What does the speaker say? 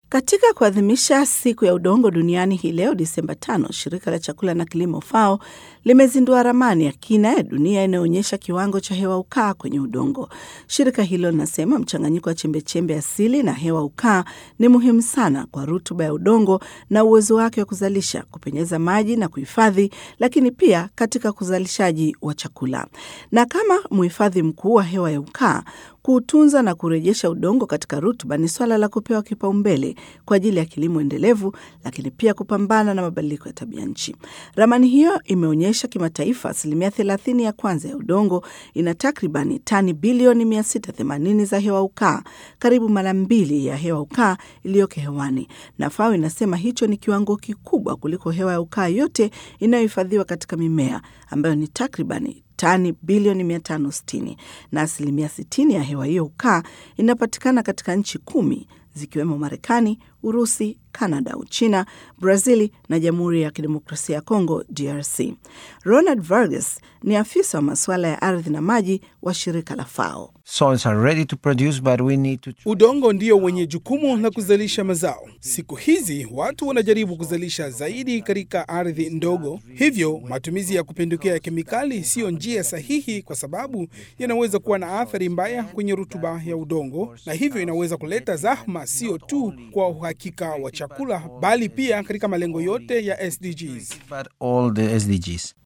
Katika kuadhimisha siku ya udongo duniani hii leo Disemba tano, shirika la chakula na kilimo FAO limezindua ramani ya kina ya dunia inayoonyesha kiwango cha hewa ukaa kwenye udongo. Shirika hilo linasema mchanganyiko wa chembechembe asili na hewa ukaa ni muhimu sana kwa rutuba ya udongo na uwezo wake wa kuzalisha, kupenyeza maji na kuhifadhi, lakini pia katika uzalishaji wa chakula. Na kama mhifadhi mkuu wa hewa ya ukaa, kuutunza na kurejesha udongo katika rutuba ni swala la kupewa kipaumbele kwa ajili ya kilimo endelevu, lakini pia kupambana na mabadiliko ya tabia nchi. Ramani hiyo imeonyesha kimataifa asilimia thelathini ya kwanza ya udongo ina takribani tani bilioni 680 za hewa ukaa, karibu mara mbili ya hewa ukaa iliyoko hewani, na FAO inasema hicho ni kiwango kikubwa kuliko hewa ya ukaa yote inayohifadhiwa katika mimea ambayo ni takribani tani bilioni 560 na asilimia 60 ya hewa hiyo ukaa inapatikana katika nchi kumi zikiwemo Marekani, Urusi, Kanada, Uchina, Brazili na Jamhuri ya Kidemokrasia ya Kongo, DRC. Ronald Vargas ni afisa wa masuala ya ardhi na maji wa shirika la FAO. Soils are ready to produce, but we need to... Udongo ndio wenye jukumu la kuzalisha mazao. Siku hizi watu wanajaribu kuzalisha zaidi katika ardhi ndogo, hivyo matumizi ya kupindukia ya kemikali siyo njia sahihi, kwa sababu yanaweza kuwa na athari mbaya kwenye rutuba ya udongo, na hivyo inaweza kuleta zahma sio tu kwa uhakika wa chakula, bali pia katika malengo yote ya SDGs. but all the SDGs.